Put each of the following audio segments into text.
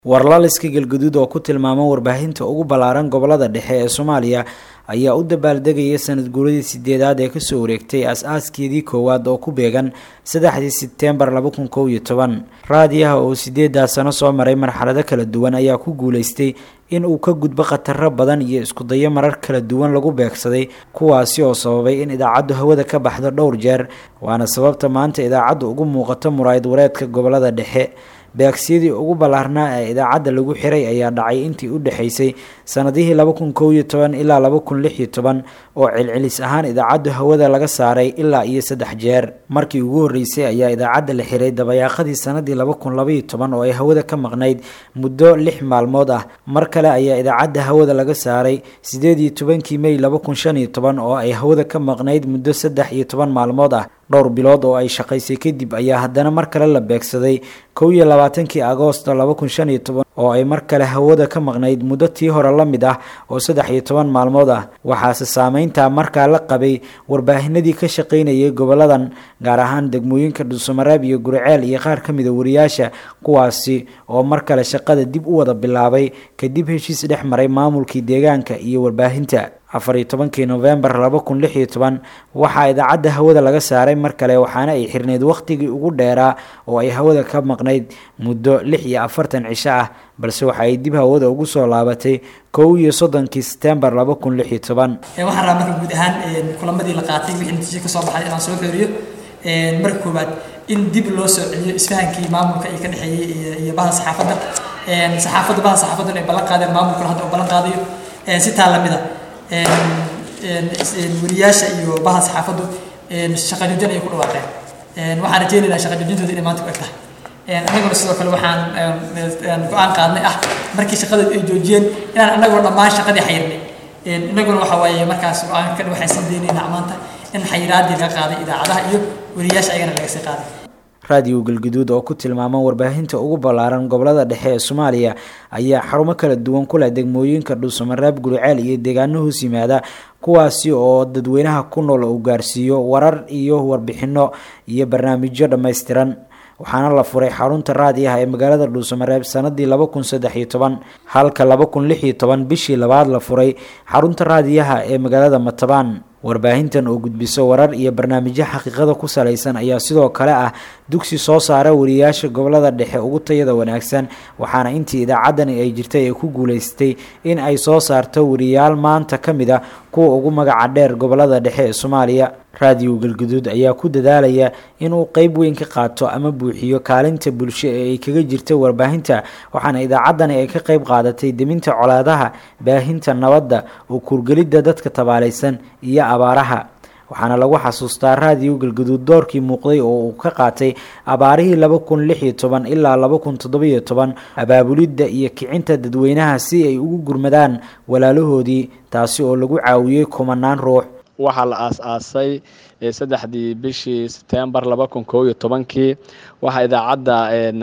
warlaliska galguduud oo ku tilmaama warbaahinta ugu ballaaran gobolada dhexe ee soomaaliya ayaa u dabaaldegaya sanad guuradii sideedaad ee kasoo wareegtay as-aaskeedii koowaad oo ku beegan saddexdii sebteembar laba kun kow iyo toban raadiyaha oo sideedaa sano soo maray marxalado kala duwan ayaa ku guuleystay in uu ka gudbo khataro badan iyo iskudayo marar kala duwan lagu beegsaday kuwaasi oo sababay in idaacaddu hawada ka baxdo dhowr jeer waana sababta maanta idaacaddu ugu muuqato muraayad wareedka gobolada dhexe beegsiyadii ugu ballaarnaa ee idaacadda lagu xiray ayaa dhacay intii u dhexaysay sanadihii laba kun kow iyo toban ilaa laba kun lix iyo toban oo celcelis ahaan idaacaddu hawada laga saaray ilaa iyo saddex jeer markii ugu horreysay ayaa idaacadda la xiray dabayaaqadii sanadii laba kun labaiyo toban oo ay hawada ka maqnayd muddo lix maalmood ah mar kale ayaa idaacadda hawada laga saaray sideed iyo tobankii mey laba kun shan iyo toban oo ay hawada ka maqnayd muddo saddex iyo toban maalmood ah dhowr bilood oo ay shaqaysay kadib ayaa haddana mar kale la beegsaday kow iyo labaatankii agoosto laba kun shan iyo toban oo ay mar kale hawada ka maqnayd muddo tii hore la mid ah oo saddex iyo toban maalmood ah waxaase saameyntaa markaa la qabay warbaahinadii ka shaqaynayay goboladan gaar ahaan degmooyinka dhuusamareeb iyo guriceel iyo qaar ka mida wariyaasha kuwaasi oo mar kale shaqada dib u wada bilaabay kadib heshiis dhex maray maamulkii deegaanka iyo warbaahinta afar iyo tobankii novembar laba kun lix iyo toban waxaa idaacadda hawada laga saaray mar kale waxaana ay xirneyd wakhtigii ugu dheeraa oo ay hawada ka maqnayd muddo lix iyo afartan cisho ah balse waxa ay dib hawada ugu soo laabatay kow iyo soddonkii setembar laba kun lix iyo toban waxaan rabaa marka guud ahaan kulamadii la qaatay wixii natiijo ka soo baxay inaan soo xooriyo marka koowaad in dib loo soo celiyo isfahankii maamulka iyo ka dhexeeyey iyo baha saxaafadda saxaafadda baha saxaafaddan ay ballan qaadeen maamulkuna hadda oo ballan qaadayo si taa lamid a wariyaasha iyo baha saxaafaddu shaqa joojin ayay ku dhawaaqeen waxaan rajeynaynaa shaqa joojintooda inay maanta ku eg tahay annaguna sidoo kale waxaan go-aan qaadnay ah markii shaqada ay joojiyeen inaan annaguna dhammaan shaqadii xayirnay innaguna waxa waaye markaas go-aankan waxaan sii deynaynaa maanta in xayiraadii laga qaaday idaacadaha iyo wariyaasha ayagana laga sii qaaday raadiyo galguduud oo ku tilmaama warbaahinta ugu ballaaran gobolada dhexe ee soomaaliya ayaa xarumo kala duwan ku leh degmooyinka dhuusamareeb guriceel iyo deegaano hoos yimaada kuwaasi oo dadweynaha ku nool uu gaarsiiyo warar iyo warbixino iyo barnaamijyo dhammaystiran waxaana la furay xarunta raadiyaha ee magaalada dhuusamareeb sanadii laba kun saddex iyo toban halka laba kun lix iyo toban bishii labaad la furay xarunta raadiyaha ee magaalada matabaan warbaahintan oo gudbiso warar iyo barnaamijyo xaqiiqada ku salaysan ayaa sidoo kale ah dugsi soo saara wariyaasha gobolada dhexe ugu tayada wanaagsan waxaana intii idaacaddani ay jirtay ay ku guulaystay in ay soo saarto wariyaal maanta ka mid a kuwa ugu magaca dheer gobolada dhexe ee soomaaliya raadiyo galguduud ayaa ku dadaalaya inuu qeyb weyn ka qaato ama buuxiyo kaalinta bulsho ee ay kaga jirta warbaahinta waxaana idaacaddani ay ka qeyb qaadatay deminta colaadaha baahinta nabadda oo kuurgelidda dadka tabaalaysan iyo abaaraha waxaana lagu xasuustaa raadiyo galguduud doorkii muuqday oo uu ka qaatay abaarihii laba kun lix iyo toban ilaa laba kun toddobiyo toban abaabulidda iyo kicinta dadweynaha si ay ugu gurmadaan walaalahoodii taasi oo lagu caawiyey kumanaan ruux waxaa la aas-aasay saddexdii bishii setembar laba kun kow iyo tobankii waxaa idaacadda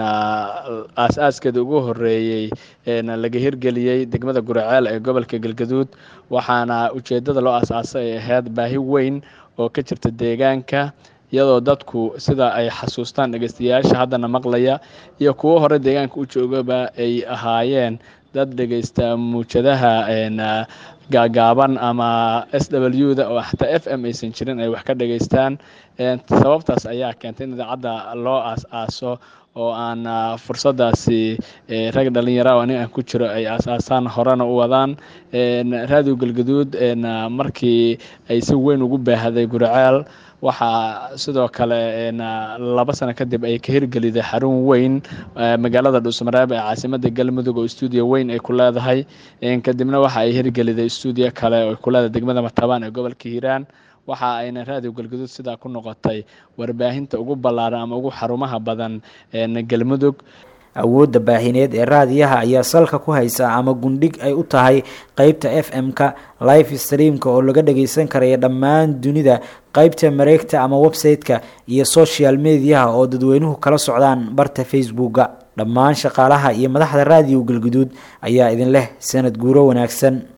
aas-aaskeeda ugu horeeyey laga hirgeliyey degmada guriceel ee gobolka galgaduud waxaana ujeeddada loo aas-aasay ay ahayd baahi weyn oo ka jirta deegaanka iyadoo dadku sida ay xasuustaan dhegeystayaasha haddana maqlaya iyo kuwo hore deegaanka u joogaba ay ahaayeen dad dhegeysta muujadaha gaagaaban ama s w da oo xataa f m aysan jirin ay wax ka dhageystaan sababtaas ayaa keentay in idaacadda loo aas-aaso oo aan fursadaasi rag dhalinyara oo aniga aan ku jiro ay aas-aasaan horena u wadaan raadiyo galgaduud markii ay si weyn ugu baahday guriceel waxaa sidoo kale laba sano kadib ay ka hirgeliday xarun weyn magaalada dhuusamareeb ee caasimada galmudug oo stuudio weyn ay ku leedahay kadibna waxa ay hirgeliday stuudio kale oo ku leedahay degmada matabaan ee gobolka hiiraan waxa ayna raadiyo galguduud sidaa ku noqotay warbaahinta ugu ballaaran ama ugu xarumaha badan galmudug awoodda baahineed ee raadiyaha ayaa salka ku haysa ama gundhig ay u tahay qeybta f m-ka life streamka oo laga dhageysan karaya dhammaan dunida qeybta mareegta ama website-ka iyo social mediaha oo dadweynuhu kala socdaan barta facebooka dhammaan shaqaalaha iyo madaxda raadiyo galguduud ayaa idin leh sanad guuro wanaagsan